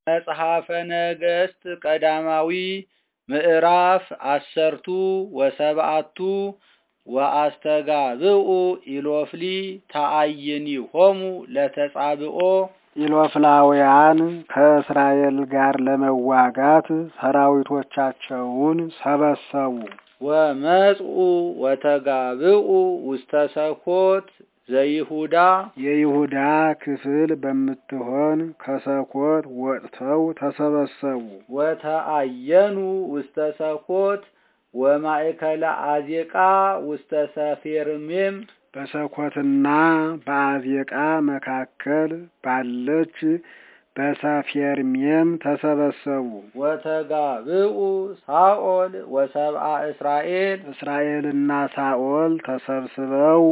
መጽሐፈ ነገሥት ቀዳማዊ ምዕራፍ አሰርቱ ወሰብአቱ ወአስተጋብኡ ኢሎፍሊ ተአይኒሆሙ ለተጻብኦ ኢሎፍላውያን ከእስራኤል ጋር ለመዋጋት ሰራዊቶቻቸውን ሰበሰቡ። ወመጽኡ ወተጋብኡ ውስተ ሰኮት ዘይሁዳ የይሁዳ ክፍል በምትሆን ከሰኮት ወጥተው ተሰበሰቡ። ወተአየኑ ውስተ ሰኮት ወማእከለ አዜቃ ውስተ ሰፌርሜም በሰኮትና በአዜቃ መካከል ባለች በሰፌርሜም ተሰበሰቡ። ወተጋብኡ ሳኦል ወሰብአ እስራኤል እስራኤልና ሳኦል ተሰብስበው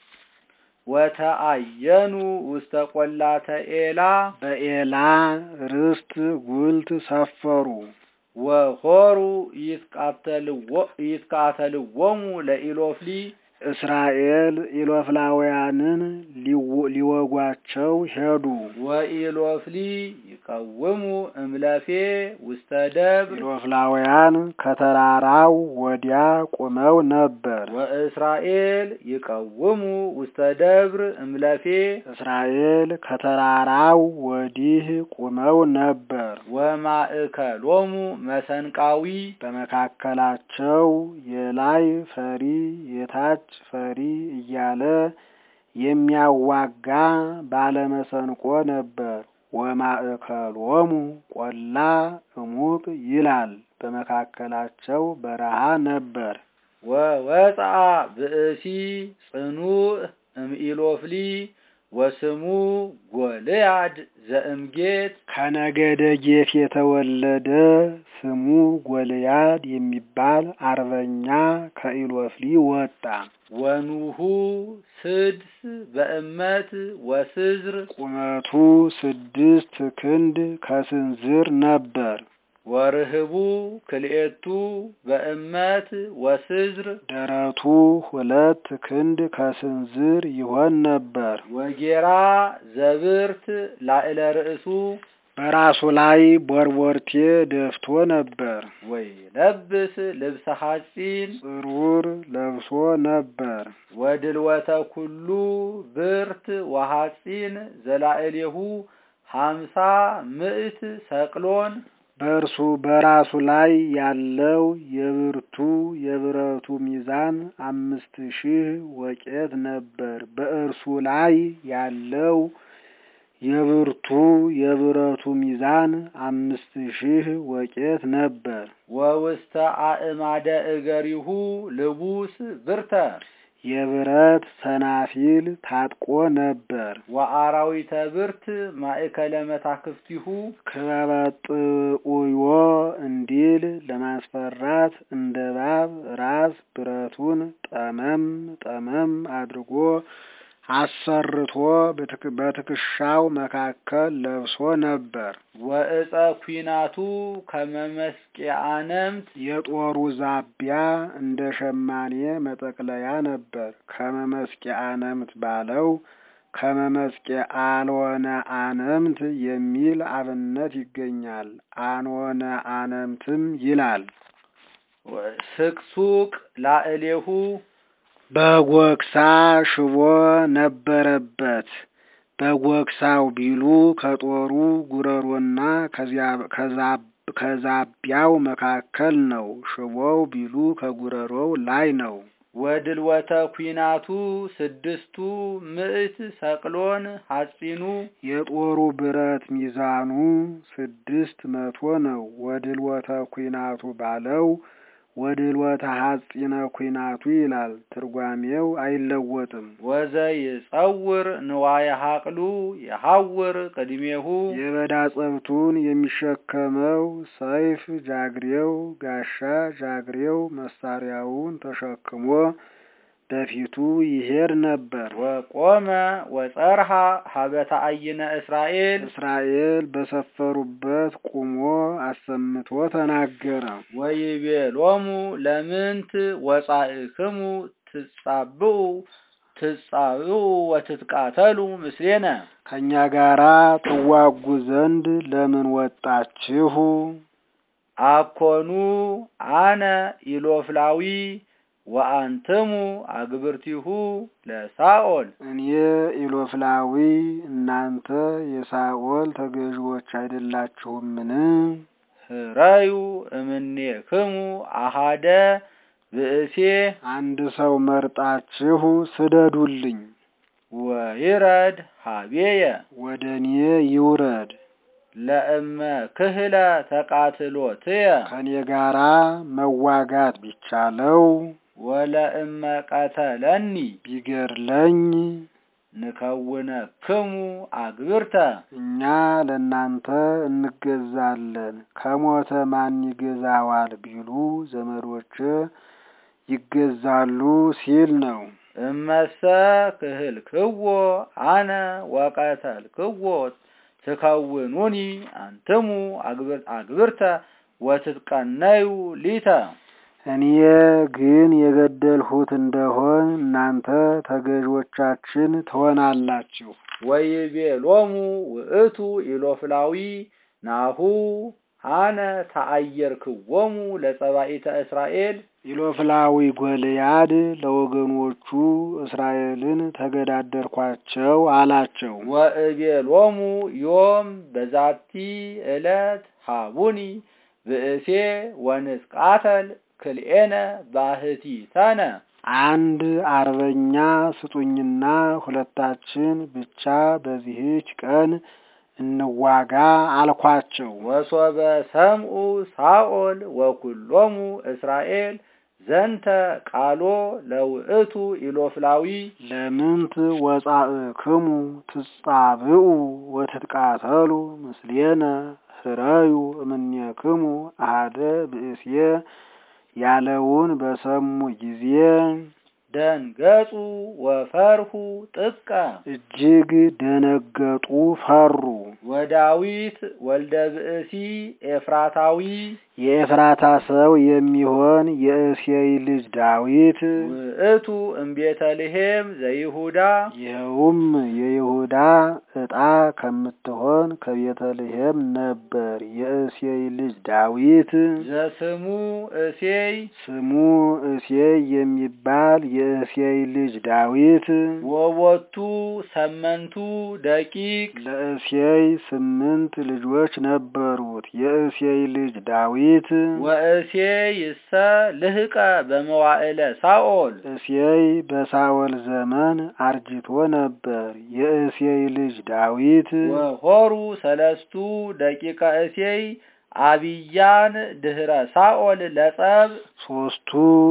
ወተአየኑ ውስተ ቆላተ ኤላ በኤላ ርስት ጉልት ሰፈሩ። ወሆሩ ይትቃተልዎሙ ለኢሎፍሊ እስራኤል ኢሎፍላውያንን ሊወጓቸው ሄዱ። ወኢሎፍሊ ይቀውሙ እምለፌ ውስተ ደብር ኢሎፍላውያን ከተራራው ወዲያ ቆመው ነበር። ወእስራኤል ይቀውሙ ውስተ ደብር እምለፌ እስራኤል ከተራራው ወዲህ ቆመው ነበር። ወማእከሎሙ መሰንቃዊ በመካከላቸው የላይ ፈሪ የታች ፈሪ እያለ የሚያዋጋ ባለመሰንቆ ነበር። ወማእከሎሙ ቆላ እሙቅ ይላል። በመካከላቸው በረሃ ነበር። ወወፅአ ብእሲ ጽኑዕ እምኢሎፍሊ ወስሙ ጎልያድ ዘእምጌት ከነገደ ጌት የተወለደ ስሙ ጎልያድ የሚባል አርበኛ ከኢሎፍሊ ወጣ። ወኑሁ ስድስ በእመት ወስዝር ቁመቱ ስድስት ክንድ ከስንዝር ነበር። ወርህቡ ክልኤቱ በእመት ወስዝር ደረቱ ሁለት ክንድ ከስንዝር ይሆን ነበር። ወጌራ ዘብርት ላዕለ ርእሱ በራሱ ላይ ቦርቦርቴ ደፍቶ ነበር። ወይ ለብስ ልብሰ ሐጺን ጥሩር ለብሶ ነበር። ወድልወተ ኩሉ ብርት ወሐጺን ዘላዕሌሁ ሀምሳ ምዕት ሰቅሎን በእርሱ በራሱ ላይ ያለው የብርቱ የብረቱ ሚዛን አምስት ሺህ ወቄት ነበር። በእርሱ ላይ ያለው የብርቱ የብረቱ ሚዛን አምስት ሺህ ወቄት ነበር። ወውስተ አእማደ እገሪሁ ልቡስ ብርተ የብረት ሰናፊል ታጥቆ ነበር። ወአራዊተ ብርት ማእከለ መታክፍቲሁ ክበበጥኡዮ እንዲል ለማስፈራት እንደ እባብ ራስ ብረቱን ጠመም ጠመም አድርጎ አሰርቶ በትከሻው መካከል ለብሶ ነበር። ወእፀ ኩናቱ ከመመስቂያነምት የጦሩ ዛቢያ እንደ ሸማኔ መጠቅለያ ነበር። ከመመስቂያ አነምት ባለው ከመመስቂያ አልወነ አነምት የሚል አብነት ይገኛል። አንወነ አነምትም ይላል። ስቅሱቅ ላዕሌሁ በጎክሳ ሽቦ ነበረበት። በጎክሳው ቢሉ ከጦሩ ጉረሮና ከዛቢያው መካከል ነው። ሽቦው ቢሉ ከጉረሮው ላይ ነው። ወድልወተ ኩናቱ ስድስቱ ምዕት ሰቅሎን ሐጺኑ የጦሩ ብረት ሚዛኑ ስድስት መቶ ነው። ወድልወተ ኩናቱ ባለው ወድልወተ ሐጺነ ኩናቱ ይላል። ትርጓሜው አይለወጥም። ወዘይጸውር ንዋየ ሐቅሉ የሐውር ቅድሜሁ የበዳ ጸብቱን የሚሸከመው ሰይፍ ጃግሬው፣ ጋሻ ጃግሬው መሳሪያውን ተሸክሞ በፊቱ ይሄድ ነበር። ወቆመ ወጸርሃ ሀበተ አይነ እስራኤል እስራኤል በሰፈሩበት ቁሞ አሰምቶ ተናገረ። ወይቤሎሙ ለምንት ወጻእክሙ ትጻብኡ ትጻብኡ ወትትቃተሉ ምስሌነ ከእኛ ጋራ ትዋጉ ዘንድ ለምን ወጣችሁ? አኮኑ አነ ኢሎፍላዊ ወአንትሙ አግብርቲሁ ለሳኦል እኔ ኢሎፍላዊ እናንተ የሳኦል ተገዥዎች አይደላችሁምን? ህረዩ እምኔክሙ አሃደ ብእሴ አንድ ሰው መርጣችሁ ስደዱልኝ፣ ወይረድ ሀቤየ ወደ እኔ ይውረድ። ለእመ ክህለ ተቃትሎትየ ከእኔ ጋራ መዋጋት ቢቻለው ወለእመ ቀተለኒ ቢገድለኝ ንከውነክሙ አግብርተ እኛ ለእናንተ እንገዛለን። ከሞተ ማን ይገዛዋል ቢሉ ዘመዶች ይገዛሉ ሲል ነው። እመሰ ክህልክዎ አነ ወቀተልክዎ ትከውኑኒ አንትሙ አግብርተ ወትትቀነዩ ሊተ እኔ ግን የገደልሁት እንደሆን እናንተ ተገዦቻችን ትሆናላችሁ። ወይቤሎሙ ውእቱ ኢሎፍላዊ ናሁ አነ ተአየርክዎሙ ለጸባኢተ እስራኤል ኢሎፍላዊ ጎልያድ ለወገኖቹ እስራኤልን ተገዳደርኳቸው አላቸው። ወእቤሎሙ ዮም በዛቲ ዕለት ሃቡኒ ብእሴ ወንስቃተል ክልኤነ ባሕቲተነ አንድ አርበኛ ስጡኝና ሁለታችን ብቻ በዚህች ቀን እንዋጋ አልኳቸው። ወሶበ ሰምኡ ሳኦል ወኩሎሙ እስራኤል ዘንተ ቃሎ ለውእቱ ኢሎፍላዊ ለምንት ወጻእክሙ ትጻብኡ ወትትቃተሉ ምስሌነ ህረዩ እምኔክሙ አሃደ ብእሴ ያለውን በሰሙ ጊዜ ደንገጹ ወፈርሁ ጥቀ እጅግ ደነገጡ፣ ፈሩ። ወዳዊት ወልደ ብእሲ ኤፍራታዊ የኤፍራታ ሰው የሚሆን የእሴይ ልጅ ዳዊት ውእቱ እምቤተልሔም ዘይሁዳ ይኸውም የይሁዳ ዕጣ ከምትሆን ከቤተልሔም ነበር። የእሴይ ልጅ ዳዊት ዘስሙ እሴይ ስሙ እሴይ የሚባል የእሴይ ልጅ ዳዊት ወቦቱ ሰመንቱ ደቂቅ ለእሴይ ስምንት ልጆች ነበሩት። የእሴይ ልጅ ዳዊት ወእሴይ ይሰ ልህቀ በመዋዕለ ሳኦል እሴይ በሳኦል ዘመን አርጅቶ ነበር። የእሴይ ልጅ ዳዊት ወሆሩ ሰለስቱ ደቂቀ እሴይ አብያን ድህረ ሳኦል ለጸብ ሶስቱ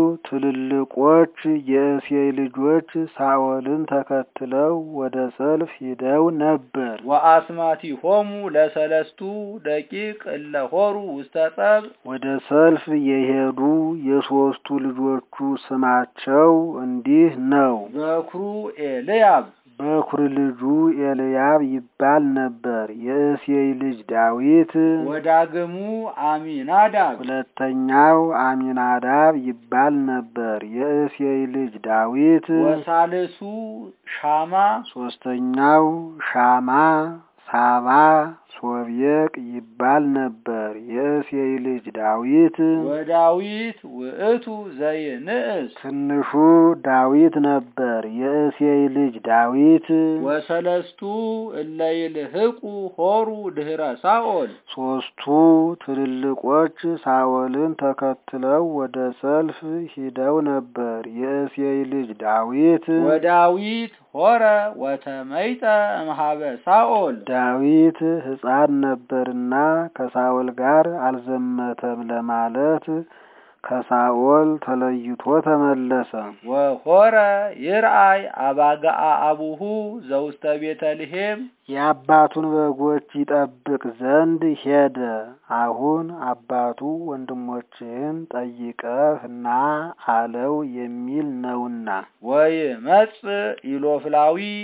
ትልልቆች የእሴይ ልጆች ሳኦልን ተከትለው ወደ ሰልፍ ሂደው ነበር። ወአስማቲሆሙ ለሰለስቱ ደቂቅ እለ ሆሩ ውስተ ጸብ ወደ ሰልፍ የሄዱ የሶስቱ ልጆቹ ስማቸው እንዲህ ነው። በኩሩ ኤልያብ በኩር ልጁ ኤልያብ ይባል ነበር። የእሴይ ልጅ ዳዊት ወዳግሙ አሚናዳብ ሁለተኛው አሚናዳብ ይባል ነበር። የእሴይ ልጅ ዳዊት ወሳልሱ ሻማ ሶስተኛው ሻማ፣ ሳባ፣ ሶብየቅ ይባል ነበር። የእሴይ ልጅ ዳዊት ወዳዊት ውእቱ ዘይንእስ ትንሹ ዳዊት ነበር። የእሴይ ልጅ ዳዊት ወሰለስቱ እለ ይልህቁ ሆሩ ድህረ ሳኦል ሶስቱ ትልልቆች ሳኦልን ተከትለው ወደ ሰልፍ ሂደው ነበር። የእሴይ ልጅ ዳዊት ወዳዊት ሆረ ወተመይጠ እምሃበ ሳኦል ዳዊት ሕፃን ነበርና ከሳኦል ጋር አልዘመተም ለማለት ከሳኦል ተለይቶ ተመለሰ። ወሆረ ይርአይ አባጋአ አቡሁ ዘውስተ ቤተልሔም የአባቱን በጎች ይጠብቅ ዘንድ ሄደ። አሁን አባቱ ወንድሞችህን ጠይቀህ ና አለው የሚል ነውና። ወይመጽእ ኢሎፍላዊ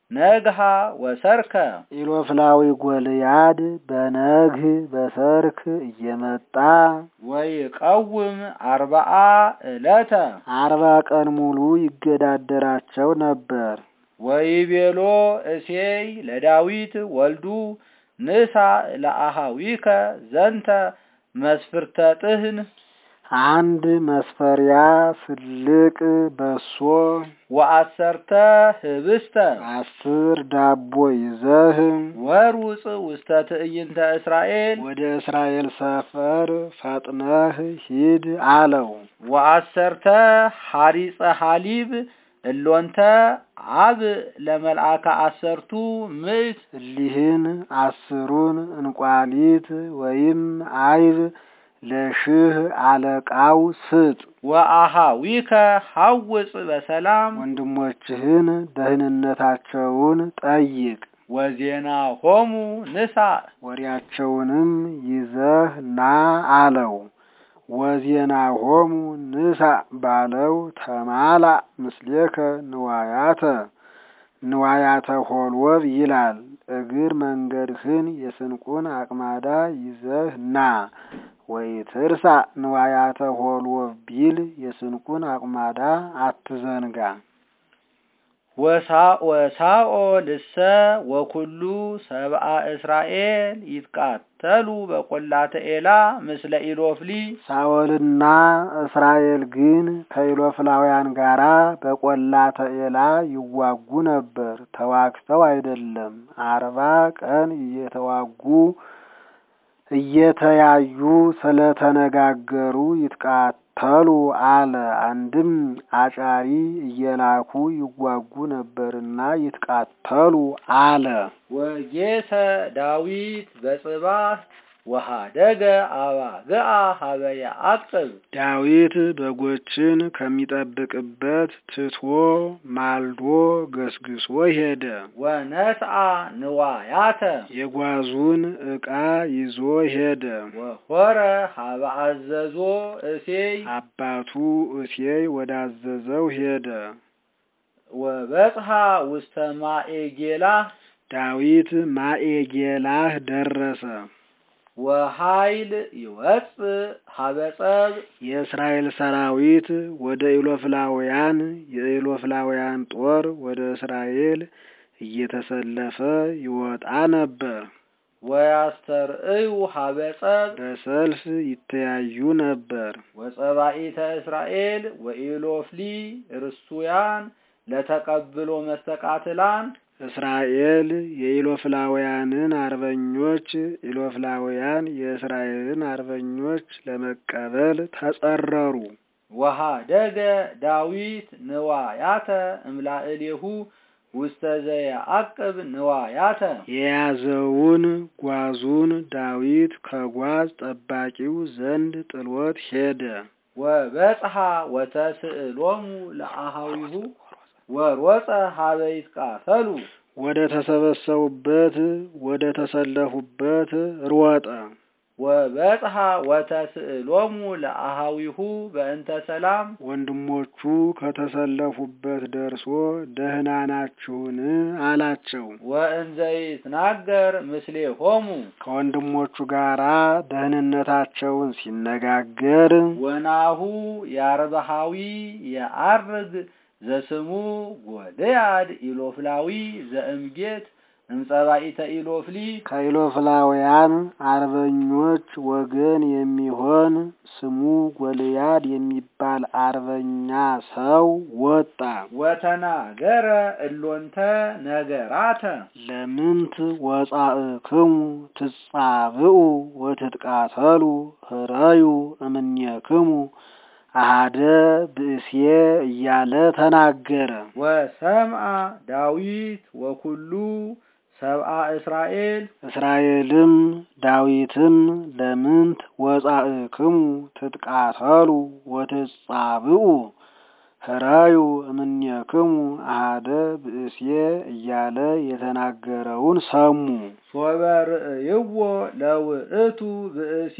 ነግሃ ወሰርከ ኢሎፍላዊ ጎልያድ በነግህ በሰርክ እየመጣ ወይቀውም አርባአ ዕለተ አርባ ቀን ሙሉ ይገዳደራቸው ነበር። ወይቤሎ እሴይ ለዳዊት ወልዱ ንሳ ለአሃዊከ ዘንተ መስፍርተ ጥህን አንድ መስፈሪያ ፍልቅ በሶ ወአሰርተ ህብስተ አስር ዳቦ ይዘህ ወሩፅ ውስተ ትዕይንተ እስራኤል ወደ እስራኤል ሰፈር ፈጥነህ ሂድ አለው። ወአሰርተ ሐሪፀ ሐሊብ እሎንተ አብ ለመልአከ አሰርቱ ምዕት እሊህን አስሩን እንቋሊት ወይም አይብ ለሽህ አለቃው ስጥ። ወአሃዊከ ሐውፅ በሰላም ወንድሞችህን ደህንነታቸውን ጠይቅ። ወዜና ሆሙ ንሳ ወሬያቸውንም ይዘህ ና አለው። ወዜና ሆሙ ንሳ ባለው ተማላ ምስሌከ ንዋያተ ንዋያተ ሆልወብ ይላል። እግር መንገድህን የስንቁን አቅማዳ ይዘህ ና ወይ ትርሳ ንዋያተ ሆልወብ ቢል የስንቁን አቅማዳ አትዘንጋ። ወሳኦ ልሰ ወኩሉ ሰብአ እስራኤል ይትቃተሉ በቈላተ ኤላ ምስለ ኢሎፍሊ ሳኦልና እስራኤል ግን ከኢሎፍላውያን ጋራ በቈላተ ኤላ ይዋጉ ነበር። ተዋግተው አይደለም፣ አርባ ቀን እየተዋጉ እየተያዩ ስለተነጋገሩ ይትቃተሉ አለ። አንድም አጫሪ እየላኩ ይዋጉ ነበርና ይትቃተሉ አለ። ወጌሰ ዳዊት በጽባህ ወሃደገ አባግዓ ሀበ ያዕቅብ ዳዊት በጎችን ከሚጠብቅበት ትቶ ማልዶ ገስግሶ ሄደ። ወነስአ ንዋያተ የጓዙን ዕቃ ይዞ ሄደ። ወሆረ ሀበ አዘዞ እሴይ አባቱ እሴይ ወዳዘዘው ሄደ። ወበጽሐ ውስተ ማኤጌላ ዳዊት ማኤጌላህ ደረሰ። ወኃይል ይወፅእ ሀበ ጸብ የእስራኤል ሰራዊት ወደ ኢሎፍላውያን የኢሎፍላውያን ጦር ወደ እስራኤል እየተሰለፈ ይወጣ ነበር። ወያስተርእዩ ሀበ ጸብ በሰልፍ ይተያዩ ነበር። ወጸባኢተ እስራኤል ወኢሎፍሊ ርሱያን ለተቀብሎ መስተቃትላን እስራኤል የኢሎፍላውያንን አርበኞች፣ ኢሎፍላውያን የእስራኤልን አርበኞች ለመቀበል ተጸረሩ። ወሃደገ ዳዊት ንዋያተ እምላእሌሁ ውስተ ዘየዐቅብ ንዋያተ የያዘውን ጓዙን ዳዊት ከጓዝ ጠባቂው ዘንድ ጥሎት ሄደ። ወበጽሐ ወተስእሎሙ ለአሃዊሁ ወሮፀ ሀበ ይትቃተሉ ወደ ተሰበሰቡበት ወደ ተሰለፉበት ሮጠ። ወበጽሐ ወተስእሎሙ ለአሃዊሁ በእንተ ሰላም ወንድሞቹ ከተሰለፉበት ደርሶ ደህና ናችሁን አላቸው። ወእንዘ ይትናገር ምስሌሆሙ ከወንድሞቹ ጋራ ደህንነታቸውን ሲነጋገር ወናሁ የአርባሃዊ የአርግ ዘስሙ ጎልያድ ኢሎፍላዊ ዘእምጌት እምጸባኢተ ኢሎፍሊ ከኢሎፍላውያን አርበኞች ወገን የሚሆን ስሙ ጎልያድ የሚባል አርበኛ ሰው ወጣ። ወተናገረ እሎንተ ነገራተ ለምንት ወጻእክሙ ትጻብኡ ወትትቃተሉ ህረዩ እምኔክሙ አሃደ ብእሴ እያለ ተናገረ። ወሰምአ ዳዊት ወኩሉ ሰብአ እስራኤል እስራኤልም ዳዊትም ለምንት ወጻእክሙ ትትቃተሉ ወትጻብኡ ህራዩ እምኔክሙ አሃደ ብእሴ እያለ የተናገረውን ሰሙ። ሶበ ርእይዎ ለውእቱ ብእሲ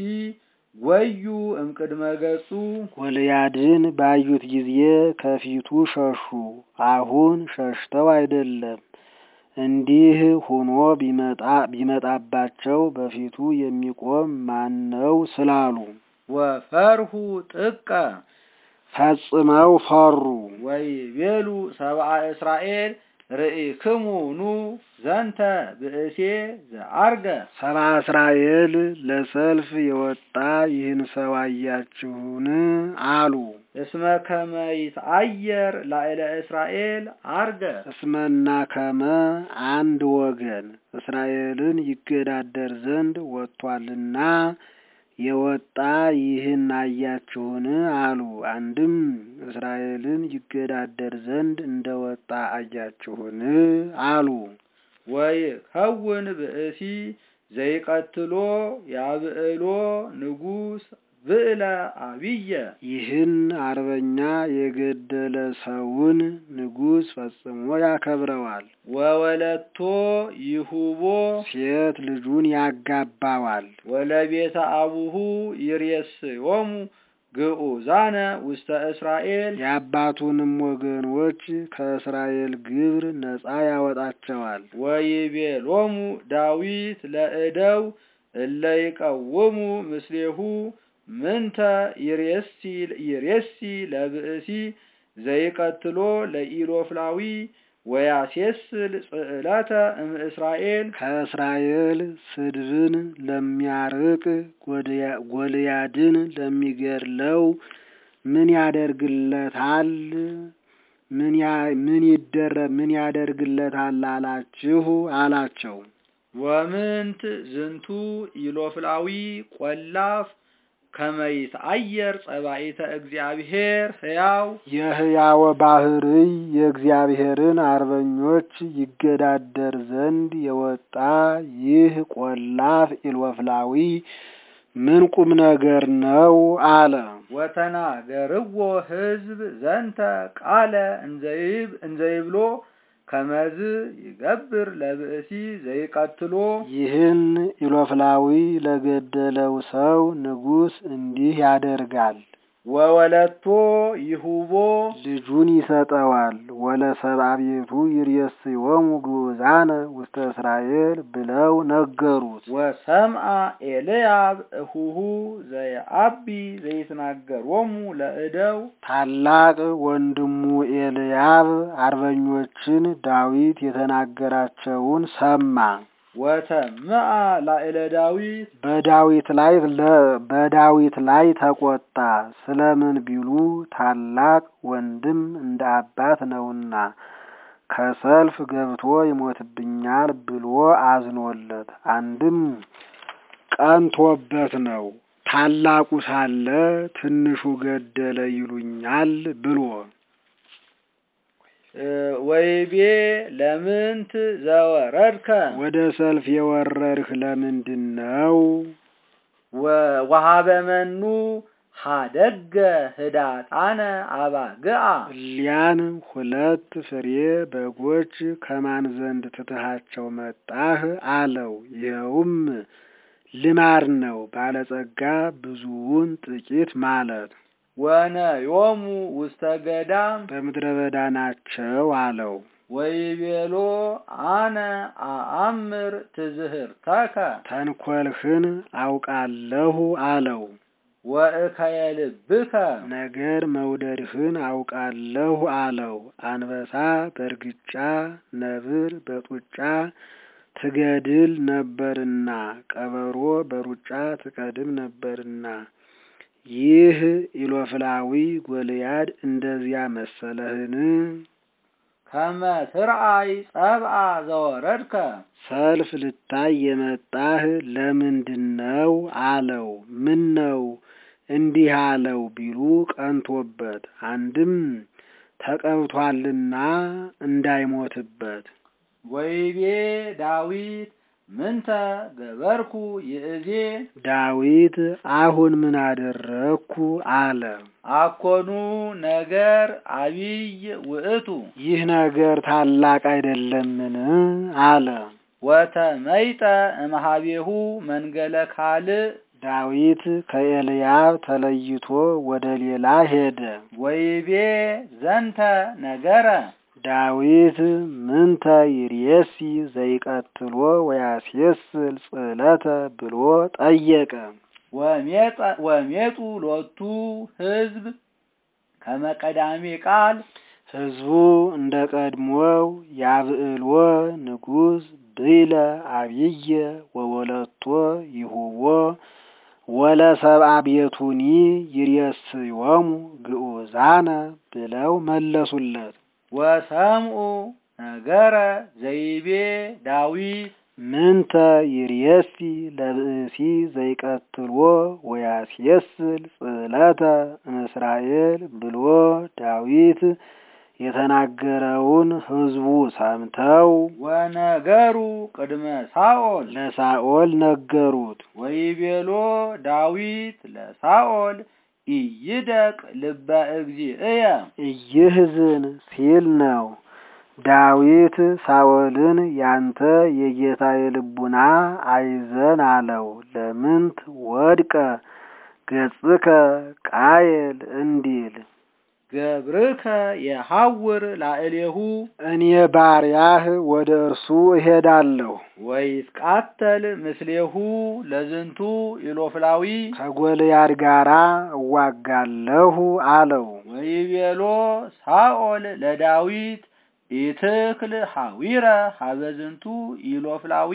ወዩ እምቅድመ ገጹ ጎልያድን ባዩት ጊዜ ከፊቱ ሸሹ። አሁን ሸሽተው አይደለም እንዲህ ሆኖ ቢመጣ ቢመጣባቸው በፊቱ የሚቆም ማን ነው ስላሉ ወፈርሁ ጥቀ ፈጽመው ፈሩ። ወይቤሉ ሰብአ እስራኤል ርኢክሙ ኑ ዘንተ ብእሴ ዘአርገ ሰብአ እስራኤል ለሰልፍ የወጣ ይህን ሰው አያችሁን? አሉ። እስመ ከመ ይትአየር ላዕለ እስራኤል አርገ እስመና ከመ አንድ ወገን እስራኤልን ይገዳደር ዘንድ ወጥቷልና የወጣ ይህን አያችሁን? አሉ። አንድም እስራኤልን ይገዳደር ዘንድ እንደወጣ አያችሁን? አሉ። ወይከውን ብእሲ ዘይቀትሎ ያብዕሎ ንጉሥ ብዕለ አብየ ይህን አርበኛ የገደለ ሰውን ንጉሥ ፈጽሞ ያከብረዋል። ወወለቶ ይሁቦ ሴት ልጁን ያጋባዋል። ወለቤተ አቡሁ ይሬስዮሙ ግዑዛነ ውስተ እስራኤል የአባቱንም ወገኖች ከእስራኤል ግብር ነፃ ያወጣቸዋል። ወይቤሎሙ ዳዊት ለእደው እለ ይቀውሙ ምስሌሁ ምንተ ይሬሲ ይሬሲ ለብእሲ ዘይቀትሎ ለኢሎፍላዊ ወያሴስል ጽዕለተ እምእስራኤል ከእስራኤል ስድብን ለሚያርቅ ጎልያድን ለሚገድለው ምን ያደርግለታል? ምን ያ- ምን ይደረ ምን ያደርግለታል አላችሁ አላቸው። ወምንት ዝንቱ ኢሎፍላዊ ቆላፍ ከመይት አየር ጸባኢተ እግዚአብሔር ሕያው የሕያወ ባህርይ የእግዚአብሔርን አርበኞች ይገዳደር ዘንድ የወጣ ይህ ቆላፍ ኢሎፍላዊ ምን ቁም ነገር ነው አለ። ወተናገርዎ ሕዝብ ዘንተ ቃለ እንዘይብ እንዘይብሎ ከመዝ ይገብር ለብእሲ ዘይቀትሎ ይህን ኢሎፍላዊ ለገደለው ሰው ንጉሥ እንዲህ ያደርጋል። ወወለቶ ይሁቦ ልጁን ይሰጠዋል። ወለሰብአ ቤቱ ይሬስዮሙ ግዑዛነ ውስተ እስራኤል ብለው ነገሩት። ወሰምአ ኤልያብ እሁሁ ዘየአቢ ዘይትናገሮሙ ለእደው ታላቅ ወንድሙ ኤልያብ አርበኞችን ዳዊት የተናገራቸውን ሰማ። ወተምአ ላዕለ ዳዊት በዳዊት ላይ ለ- በዳዊት ላይ ተቆጣ። ስለምን ቢሉ ታላቅ ወንድም እንደ አባት ነውና ከሰልፍ ገብቶ ይሞትብኛል ብሎ አዝኖለት፣ አንድም ቀንቶበት ነው። ታላቁ ሳለ ትንሹ ገደለ ይሉኛል ብሎ እ ወይቤ ለምንት ዘወረድከ ወደ ሰልፍ የወረድህ ለምንድን ነው? ወ- ወሀበመኑ ሀደገ ህዳጣነ አባግአ እሊያን ሁለት ፍሬ በጎች ከማን ዘንድ ትትሃቸው መጣህ? አለው። ይኸውም ልማድ ነው፣ ባለጸጋ ብዙውን ጥቂት ማለት። ወነዮሙ ውስተ ገዳም በምድረ በዳ ናቸው አለው። ወይቤሎ አነ አአምር ትዝህርተከ ተንኰልህን አውቃለሁ አለው። ወእከየልብከ ነገር መውደድህን አውቃለሁ አለው። አንበሳ በእርግጫ ነብር በጡጫ ትገድል ነበርና ቀበሮ በሩጫ ትቀድም ነበርና ይህ ኢሎፍላዊ ጎልያድ እንደዚያ መሰለህን? ከመ ትርአይ ጸብአ ዘወረድከ ሰልፍ ልታይ የመጣህ ለምንድን ነው አለው። ምን ነው እንዲህ አለው ቢሉ ቀንቶበት፣ አንድም ተቀብቷልና እንዳይሞትበት። ወይቤ ዳዊት ምንተ ገበርኩ ይእዜ ዳዊት አሁን ምን አደረግኩ አለ። አኮኑ ነገር አቢይ ውእቱ ይህ ነገር ታላቅ አይደለምን አለ። ወተመይጠ እምኀቤሁ መንገለ ካልእ ዳዊት ከኤልያብ ተለይቶ ወደ ሌላ ሄደ። ወይቤ ዘንተ ነገረ ዳዊት ምንተ ይርየሲ ዘይቀትሎ ወያስየስል ጽዕለተ ብሎ ጠየቀ። ወሜጡ ሎቱ ሕዝብ ከመቀዳሜ ቃል ሕዝቡ እንደ ቀድሞው ያብዕልዎ ንጉሥ ብይለ አብየ ወወለቶ ይሁቦ ወለሰብአ ቤቱኒ ይርየስዮሙ ግዑዛነ ብለው መለሱለት። ወሰምኡ ነገረ ዘይቤ ዳዊት ምንተ ይርየሲ ለብእሲ ዘይቀትልዎ ወያስየስል ጽዕለተ እምእስራኤል ብሎ ዳዊት የተናገረውን ሕዝቡ ሰምተው ወነገሩ ቅድመ ሳኦል ለሳኦል ነገሩት። ወይቤሎ ዳዊት ለሳኦል ኢይደቅ ልበ እግዚእየ እይህዝን ሲል ነው። ዳዊት ሳኦልን ያንተ የጌታ የልቡና አይዘን አለው። ለምንት ወድቀ ገጽከ ቃየል እንዲል ገብርከ የሐውር ላዕሌሁ እኔ ባሪያህ ወደ እርሱ እሄዳለሁ ወይትቃተል ምስሌሁ ለዝንቱ ኢሎፍላዊ ከጎልያድ ጋራ እዋጋለሁ አለው። ወይቤሎ ሳኦል ለዳዊት ኢትክል ሐዊረ ሀበዝንቱ ኢሎፍላዊ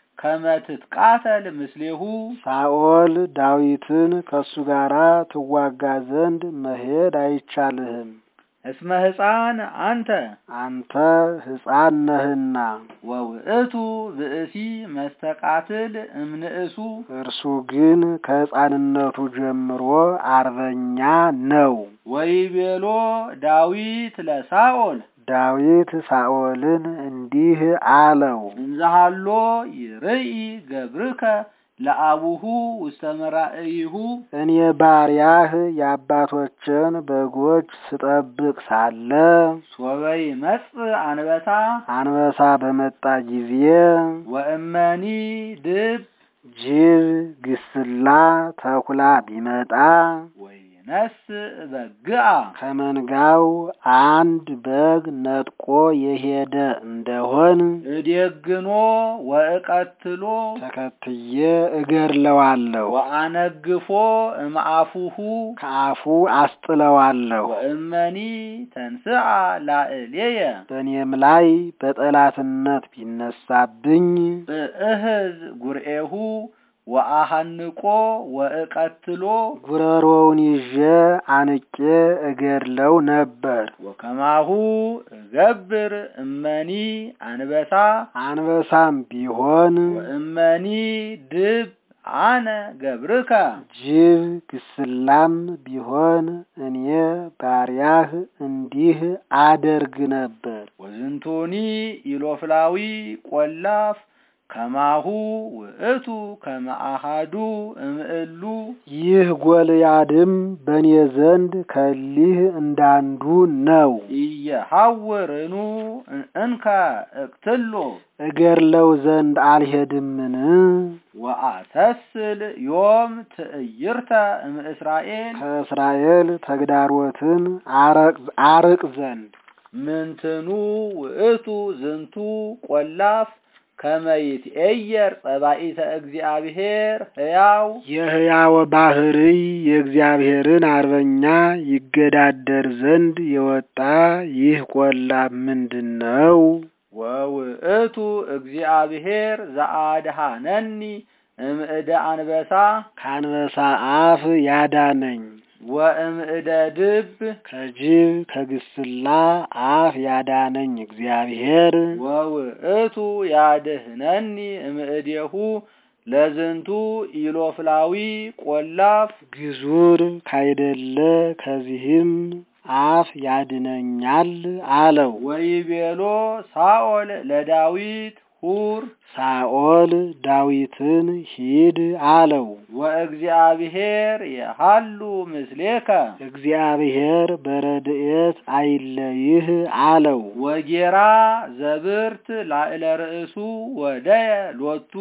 ከመትትቃተል ምስሌሁ ሳኦል ዳዊትን ከእሱ ጋራ ትዋጋ ዘንድ መሄድ አይቻልህም፣ እስመ ሕፃን አንተ አንተ ሕፃን ነህና፣ ወውእቱ ብእሲ መስተቃትል እምንእሱ እርሱ ግን ከሕፃንነቱ ጀምሮ አርበኛ ነው። ወይቤሎ ዳዊት ለሳኦል ዳዊት ሳኦልን እንዲህ አለው፣ እንዘሃሎ ይርኢ ገብርከ ለአቡሁ ውስተ መራእይሁ እኔ ባሪያህ የአባቶችን በጎች ስጠብቅ ሳለ ሶበይ መጽእ አንበሳ አንበሳ በመጣ ጊዜ ወእመኒ ድብ ጅብ፣ ግስላ፣ ተኩላ ቢመጣ ወይነስእ በግአ ከመንጋው አንድ በግ ነጥቆ የሄደ እንደሆን እዴግኖ ወእቀትሎ ተከትዬ እገድለዋለሁ፣ ወአነግፎ እምአፉሁ ከአፉ አስጥለዋለሁ። ወእመኒ ተንስአ ላዕሌየ በእኔም ላይ በጠላትነት ቢነሳብኝ እህዝ ጉርኤሁ ወአሃንቆ ወእቀትሎ ጉረሮውን ይዤ አንቄ እገድለው ነበር። ወከማሁ እገብር እመኒ አንበሳ አንበሳም ቢሆን ወእመኒ ድብ አነ ገብርከ ጅብ፣ ግስላም ቢሆን እኔ ባሪያህ እንዲህ አደርግ ነበር። ወዝንቱኒ ኢሎፍላዊ ቆላፍ ከማሁ ውእቱ ከመአሃዱ እምእሉ ይህ ጎልያድም በእኔ ዘንድ ከሊህ እንዳንዱ ነው። ኢየሐውርኑ እንከ እቅትሎ እገድለው ዘንድ አልሄድምን? ወአተስል ዮም ትዕይርተ እምእስራኤል ከእስራኤል ተግዳሮትን አረቅ- አርቅ ዘንድ ምንትኑ ውእቱ ዝንቱ ቆላፍ ከመይትኤየር ጸባኢተ እግዚአብሔር ሕያው የሕያው ባህርይ የእግዚአብሔርን አርበኛ ይገዳደር ዘንድ የወጣ ይህ ቆላፍ ምንድን ነው? ወውእቱ እግዚአብሔር ዘአድኀነኒ እምእደ አንበሳ ከአንበሳ አፍ ያዳነኝ ወእምእደ ድብ ከጅብ ከግስላ አፍ ያዳነኝ እግዚአብሔር ወውእቱ ያድኅነኒ እምእዴሁ ለዝንቱ ኢሎፍላዊ ቆላፍ ግዙር ካይደለ ከዚህም አፍ ያድነኛል አለው። ወይቤሎ ሳኦል ለዳዊት ሁር ሳኦል ዳዊትን ሂድ አለው። ወእግዚአብሔር የሃሉ ምስሌከ እግዚአብሔር በረድኤት አይለይህ አለው። ወጌራ ዘብርት ላዕለ ርእሱ ወደየ ሎቱ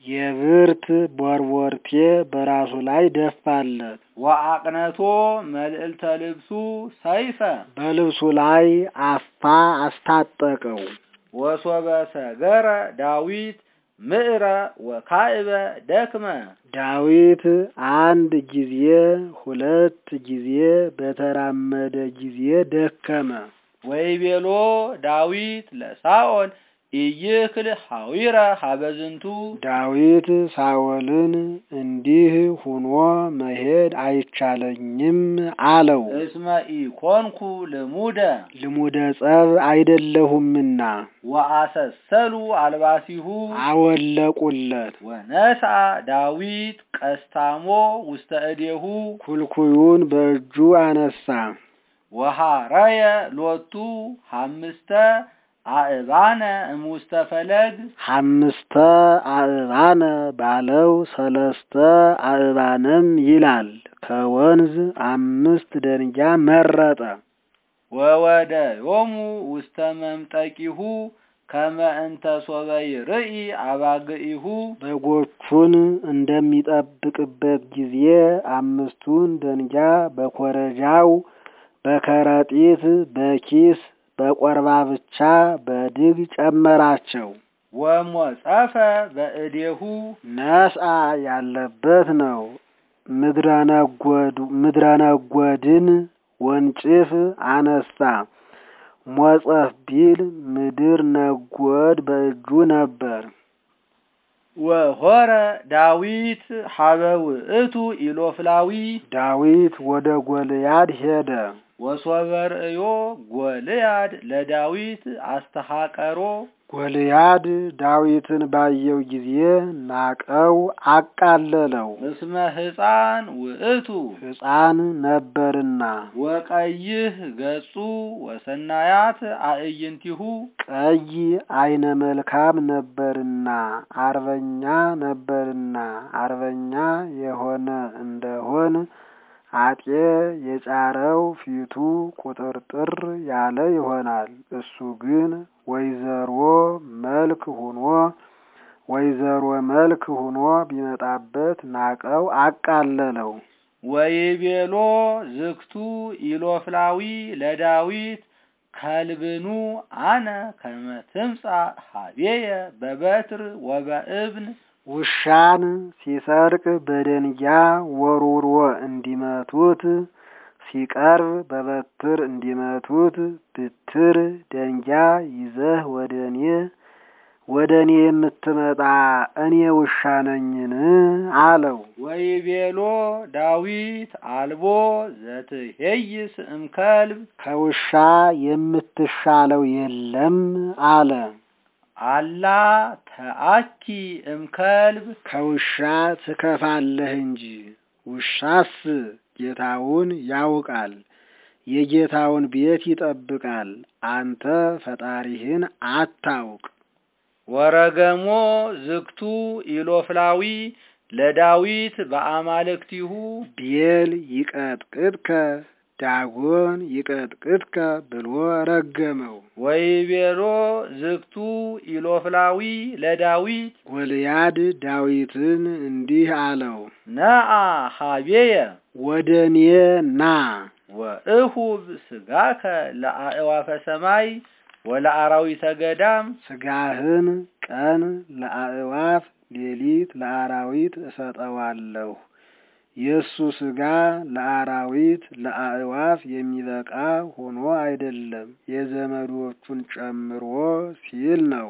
የብርት ቦርቦርቴ በራሱ ላይ ደፋለት። ወአቅነቶ መልዕልተ ልብሱ ሰይፈ በልብሱ ላይ አፋ አስታጠቀው። ወሶበ ሰገረ ዳዊት ምዕረ ወካዕበ ደክመ ዳዊት አንድ ጊዜ ሁለት ጊዜ በተራመደ ጊዜ ደከመ። ወይቤሎ ዳዊት ለሳኦል ኢይክል ሐዊረ ሀበዝንቱ ዳዊት ሳኦልን እንዲህ ሁኖ መሄድ አይቻለኝም አለው። እስመ ኢኮንኩ ልሙደ ልሙደ ጸብ አይደለሁምና ወአሰሰሉ አልባሲሁ አወለቁለት። ወነስአ ዳዊት ቀስታሞ ውስተ እዴሁ ኩልኩዩን በእጁ አነሳ። ወሃረየ ሎቱ ሐምስተ አእባነ እሙስተ ፈለግ ሐምስተ አእባነ ባለው ሰለስተ አእባንም ይላል። ከወንዝ አምስት ደንጊያ መረጠ። ወወደ ዮሙ ውስተ መምጠቂሁ ከመ እንተ ሶበ ይርኢ አባግኢሁ በጎቹን እንደሚጠብቅበት ጊዜ አምስቱን ደንጊያ በኮረጃው፣ በከረጢት፣ በኪስ፣ በቆርባ ብቻ በድግ ጨመራቸው። ወሞጸፈ በእዴሁ ነስአ ያለበት ነው። ምድረ ነጎድን ወንጭፍ አነሳ። ሞጸፍ ቢል ምድር ነጎድ በእጁ ነበር። ወሆረ ዳዊት ሀበ ውእቱ ኢሎፍላዊ ዳዊት ወደ ጎልያድ ሄደ። ወሶበ ርእዮ ጎልያድ ለዳዊት አስተሐቀሮ ጎልያድ ዳዊትን ባየው ጊዜ ናቀው፣ አቃለለው። እስመ ሕፃን ውእቱ ሕፃን ነበርና ወቀይህ ገጹ ወሰናያት አእይንቲሁ ቀይ አይነ መልካም ነበርና አርበኛ ነበርና አርበኛ የሆነ እንደሆን አጤ የጫረው ፊቱ ቁጥርጥር ያለ ይሆናል። እሱ ግን ወይዘሮ መልክ ሁኖ ወይዘሮ መልክ ሁኖ ቢመጣበት ናቀው፣ አቃለለው። ወይቤሎ ዝክቱ ኢሎፍላዊ ለዳዊት ከልብኑ አነ ከመ ትምጻእ ሀቤየ በበትር ወበእብን ውሻን ሲሰርቅ በደንጊያ ወርውሮ እንዲመቱት ሲቀርብ በበትር እንዲመቱት ብትር ደንጊያ ይዘህ ወደ እኔ ወደ እኔ የምትመጣ እኔ ውሻ ነኝን? አለው። ወይቤሎ ዳዊት አልቦ ዘትሄይስ እምከልብ ከውሻ የምትሻለው የለም አለ። አላ ተአኪ እምከልብ ከውሻ ትከፋለህ እንጂ ውሻስ ጌታውን ያውቃል፣ የጌታውን ቤት ይጠብቃል። አንተ ፈጣሪህን አታውቅ። ወረገሞ ዝክቱ ኢሎፍላዊ ለዳዊት በአማልክቲሁ ቤል ይቀጥቅጥከ ዳጎን ይቀጥቅጥከ ብሎ ረገመው። ወይቤሎ ዝክቱ ኢሎፍላዊ ለዳዊት ጎልያድ ዳዊትን እንዲህ አለው፣ ነአ ሀቤየ ወደ እኔ ና ወእሁብ ስጋከ ለአእዋፈ ሰማይ ወለአራዊተ ገዳም ስጋህን ቀን ለአእዋፍ ሌሊት ለአራዊት እሰጠዋለሁ። የእሱ ስጋ ለአራዊት ለአእዋፍ የሚበቃ ሆኖ አይደለም፣ የዘመዶቹን ጨምሮ ሲል ነው።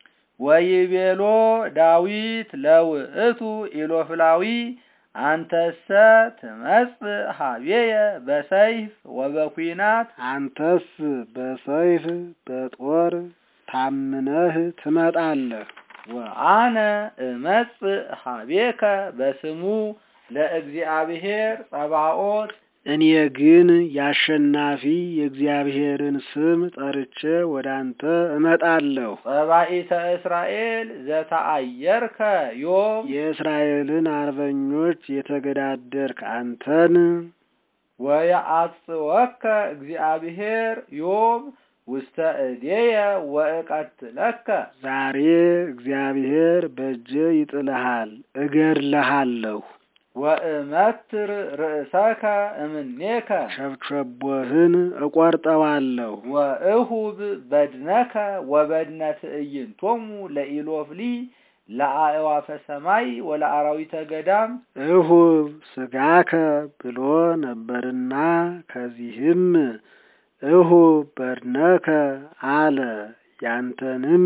ወይቤሎ ዳዊት ለውእቱ ኢሎፍላዊ አንተሰ ትመጽእ ሀቤየ በሰይፍ ወበኩናት አንተስ በሰይፍ በጦር ታምነህ ትመጣለህ። ወአነ እመጽእ ሀቤከ በስሙ ለእግዚአብሔር ጸባኦት እኔ ግን የአሸናፊ የእግዚአብሔርን ስም ጠርቼ ወደ አንተ እመጣለሁ። ጸባኢተ እስራኤል ዘተአየርከ ዮም የእስራኤልን አርበኞች የተገዳደርክ አንተን ወየአጽወከ እግዚአብሔር ዮም ውስተ እዴየ ወእቀትለከ ዛሬ እግዚአብሔር በእጄ ይጥልሃል፣ እገድልሃለሁ። ወእመትር ርእሰከ እምኔከ ሸብሸቦህን እቆርጠዋለሁ። ወእሁብ በድነከ ወበድነ ትዕይንቶሙ ለኢሎፍሊ ለአእዋፈ ሰማይ ወለአራዊተ ገዳም እሁብ ስጋከ ብሎ ነበርና ከዚህም እሁብ በድነከ አለ። ያንተንም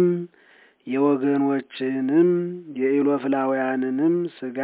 የወገኖችህንም የኢሎፍላውያንንም ስጋ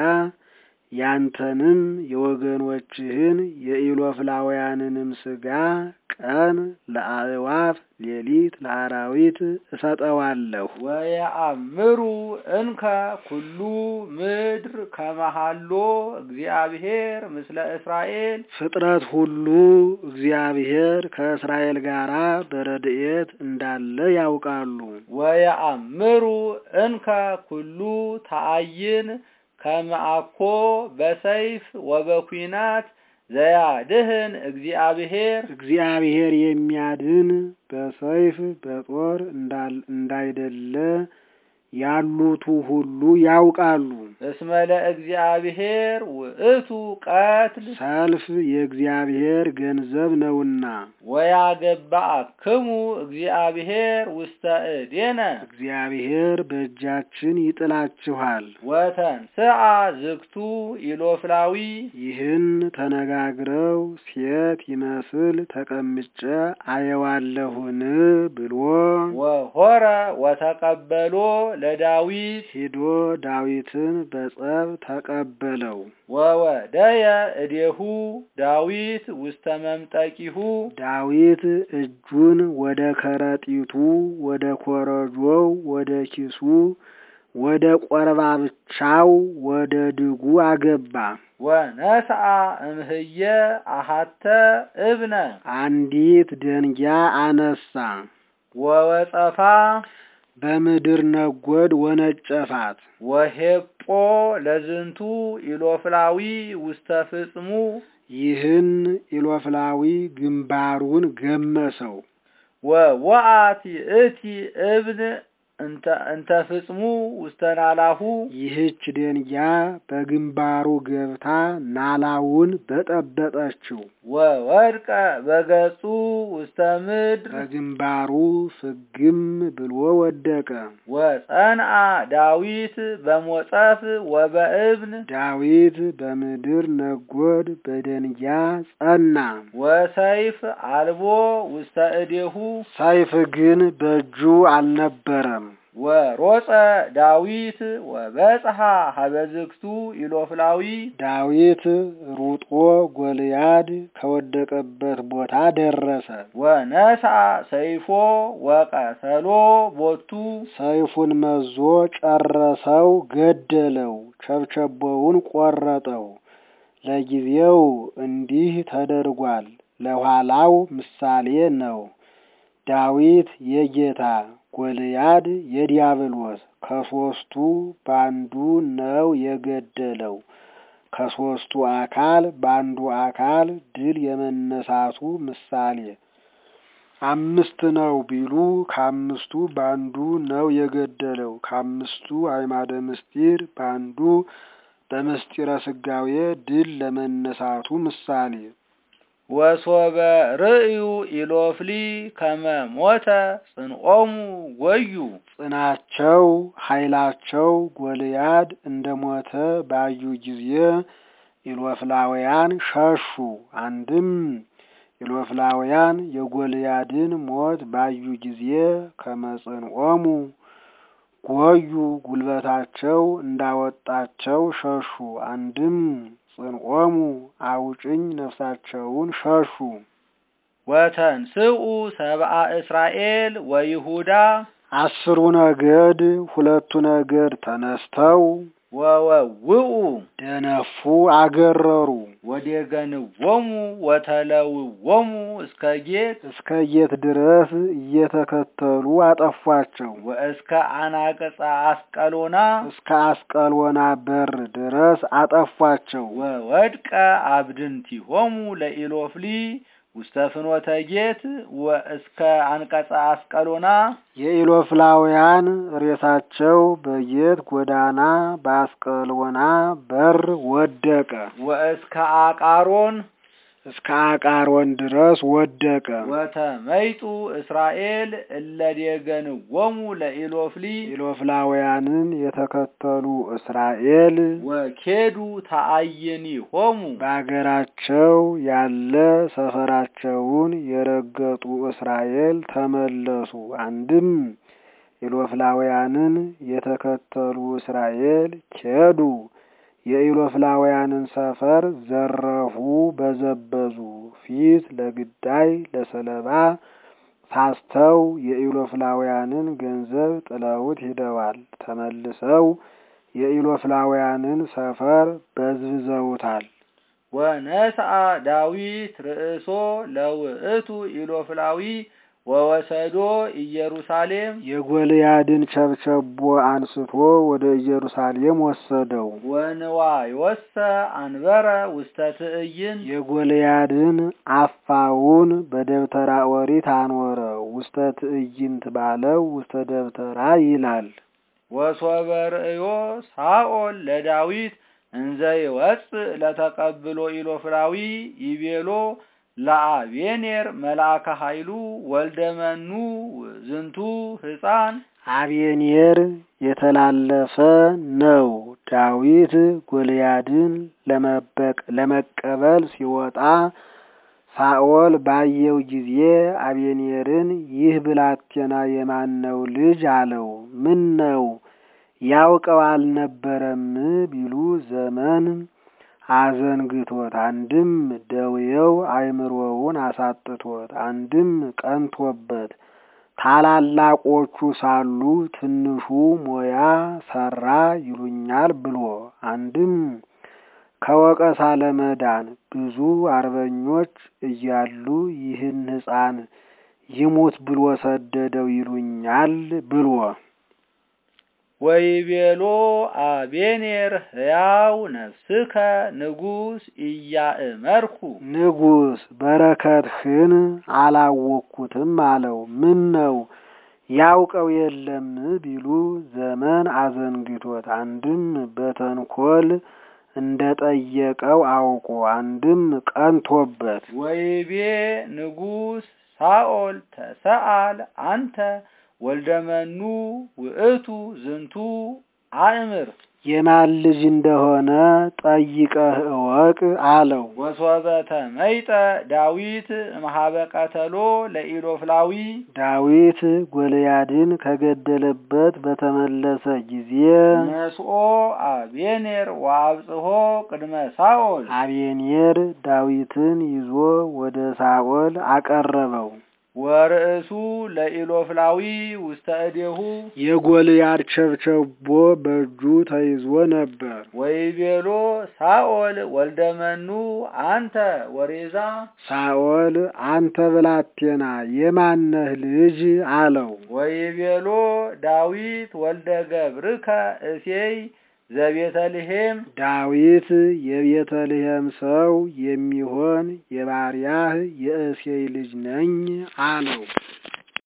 ያንተንም የወገኖችህን የኢሎፍላውያንንም ስጋ ቀን ለአእዋፍ ሌሊት ለአራዊት እሰጠዋለሁ። ወየአምሩ እንከ ኩሉ ምድር ከመሃሎ እግዚአብሔር ምስለ እስራኤል ፍጥረት ሁሉ እግዚአብሔር ከእስራኤል ጋር በረድኤት እንዳለ ያውቃሉ። ወየአምሩ እንከ ኩሉ ተአይን ከመአኮ በሰይፍ ወበኩናት ዘያድህን እግዚአብሔር እግዚአብሔር የሚያድን በሰይፍ በጦር እንዳይደለ ያሉቱ ሁሉ ያውቃሉ። እስመ ለእግዚአብሔር ውእቱ ቀትል ሰልፍ የእግዚአብሔር ገንዘብ ነውና ወያገባአክሙ እግዚአብሔር ውስተ እዴነ እግዚአብሔር በእጃችን ይጥላችኋል። ወተንስአ ዝግቱ ኢሎፍላዊ ይህን ተነጋግረው ሴት ይመስል ተቀምጬ አየዋለሁን ብሎ ወሆረ ወተቀበሎ ለዳዊት ሂዶ ዳዊትን በጸብ ተቀበለው። ወወደየ እዴሁ ዳዊት ውስተ መምጠቂሁ ዳዊት እጁን ወደ ከረጢቱ፣ ወደ ኮረጆው፣ ወደ ኪሱ፣ ወደ ቆርባብቻው፣ ወደ ድጉ አገባ። ወነስአ እምህየ አሃተ እብነ አንዲት ደንጊያ አነሳ፣ ወወጸፋ በምድር ነጎድ ወነጨፋት። ወሄጶ ለዝንቱ ኢሎፍላዊ ውስተ ፍጽሙ ይህን ኢሎፍላዊ ግንባሩን ገመሰው። ወወአት ይእቲ እብን እንተ ፍጽሙ ውስተ ናላሁ ይህች ደንጊያ በግንባሩ ገብታ ናላውን በጠበጠችው። ወወድቀ በገጹ ውስተ ምድር በግንባሩ ፍግም ብሎ ወደቀ። ወጸንአ ዳዊት በሞጸፍ ወበእብን ዳዊት በምድር ነጎድ በደንጊያ ጸና። ወሰይፍ አልቦ ውስተ እዴሁ ሰይፍ ግን በእጁ አልነበረም። ወሮጸ ዳዊት ወበጽሐ ሀበዝግቱ ኢሎፍላዊ ዳዊት ሩጦ ጎልያድ ከወደቀበት ቦታ ደረሰ። ወነስአ ሰይፎ ወቀተሎ ቦቱ ሰይፉን መዞ ጨረሰው፣ ገደለው፣ ቸብቸቦውን ቆረጠው። ለጊዜው እንዲህ ተደርጓል፣ ለኋላው ምሳሌ ነው። ዳዊት የጌታ ጎልያድ የዲያብሎስ ከሶስቱ ባንዱ ነው የገደለው። ከሶስቱ አካል ባንዱ አካል ድል የመነሳቱ ምሳሌ አምስት ነው ቢሉ ከአምስቱ ባንዱ ነው የገደለው። ከአምስቱ አዕማደ ምስጢር ባንዱ በምስጢረ ስጋዌ ድል ለመነሳቱ ምሳሌ ወሶበ ርእዩ ኢሎፍሊ ከመ ሞተ ጽንዖሙ ጎዩ ጽናቸው ኃይላቸው ጎልያድ እንደ ሞተ ባዩ ጊዜ ኢሎፍላውያን ሸሹ። አንድም ኢሎፍላውያን የጎልያድን ሞት ባዩ ጊዜ ከመጽንዖሙ ጎዩ ጉልበታቸው እንዳወጣቸው ሸሹ። አንድም ጽንዖሙ አውጭኝ ነፍሳቸውን ሸሹ። ወተንስኡ ሰብአ እስራኤል ወይሁዳ አስሩ ነገድ ሁለቱ ነገድ ተነስተው ወወውኡ ደነፉ፣ አገረሩ። ወዴገንዎሙ ወተለውዎሙ እስከ ጌት እስከ ጌት ድረስ እየተከተሉ አጠፏቸው። ወእስከ አናቅጸ አስቀሎና እስከ አስቀሎና በር ድረስ አጠፏቸው። ወወድቀ አብድንቲሆሙ ለኢሎፍሊ ውስተ ፍኖተ ጌት ወእስከ አንቀጸ አስቀሎና የኢሎፍላውያን ሬሳቸው በጌት ጎዳና በአስቀሎና በር ወደቀ። ወእስከ አቃሮን እስከ አቃሮን ድረስ ወደቀ። ወተመይጡ እስራኤል እለ ዴገንዎሙ ለኢሎፍሊ ኢሎፍላውያንን የተከተሉ እስራኤል ወኬዱ ተአይኒሆሙ በአገራቸው ያለ ሰፈራቸውን የረገጡ እስራኤል ተመለሱ። አንድም ኢሎፍላውያንን የተከተሉ እስራኤል ኬዱ፣ የኢሎፍላውያንን ሰፈር ዘረፉ፣ በዘበዙ። ፊት ለግዳይ ለሰለባ ሳስተው የኢሎፍላውያንን ገንዘብ ጥለውት ሂደዋል። ተመልሰው የኢሎፍላውያንን ሰፈር በዝብዘውታል። ወነስአ ዳዊት ርእሶ ለውእቱ ኢሎፍላዊ ወወሰዶ ኢየሩሳሌም የጎልያድን ቸብቸቦ አንስቶ ወደ ኢየሩሳሌም ወሰደው። ወንዋዮሰ አንበረ ውስተ ትዕይንት የጎልያድን አፋውን በደብተራ ኦሪት አኖረ። ውስተ ትዕይንት ባለው ውስተ ደብተራ ይላል። ወሶበ ርእዮ ሳኦል ለዳዊት እንዘ ይወፅእ ለተቀብሎ ኢሎፍላዊ ይቤሎ ለአቤኔር መልአከ ኃይሉ ወልደመኑ ዝንቱ ሕፃን አቤኔር የተላለፈ ነው። ዳዊት ጎልያድን ለመቀበል ሲወጣ ሳኦል ባየው ጊዜ አቤኔርን ይህ ብላቴና የማነው ልጅ አለው። ምን ነው ያውቀው አልነበረም ቢሉ ዘመን አዘንግቶት፣ አንድም ደውየው አእምሮውን አሳጥቶት፣ አንድም ቀንቶበት ታላላቆቹ ሳሉ ትንሹ ሞያ ሰራ ይሉኛል ብሎ አንድም ከወቀሳ ለመዳን ብዙ አርበኞች እያሉ ይህን ሕፃን ይሙት ብሎ ሰደደው ይሉኛል ብሎ ወይቤሎ አቤኔር ሕያው ነፍስከ ንጉሥ ኢያእመርኩ ንጉሥ በረከትህን አላወቅኩትም አለው። ምን ነው ያውቀው የለም ቢሉ ዘመን አዘንግቶት፣ አንድም በተንኮል እንደ ጠየቀው አውቆ፣ አንድም ቀንቶበት። ወይቤ ንጉሥ ሳኦል ተሰአል አንተ ወልደመኑ ውእቱ ዝንቱ አእምር የማን ልጅ እንደሆነ ጠይቀህ እወቅ አለው። ወሶበ ተመይጠ ዳዊት እምኀበ ቀተሎ ለኢሎፍላዊ ዳዊት ጎልያድን ከገደለበት በተመለሰ ጊዜ ነስኦ አቤኔር ወአብጽሖ ቅድመ ሳኦል አቤኔር ዳዊትን ይዞ ወደ ሳኦል አቀረበው። ወርእሱ ለኢሎፍላዊ ውስተ እዴሁ የጎልያድ ቸብቸቦ በእጁ ተይዞ ነበር። ወይቤሎ ሳኦል ወልደመኑ አንተ ወሬዛ ሳኦል አንተ ብላቴና የማነህ ልጅ አለው። ወይቤሎ ዳዊት ወልደ ገብርከ እሴይ ዘቤተልሔም ዳዊት የቤተልሔም ሰው የሚሆን የባሪያህ የእሴይ ልጅ ነኝ አለው።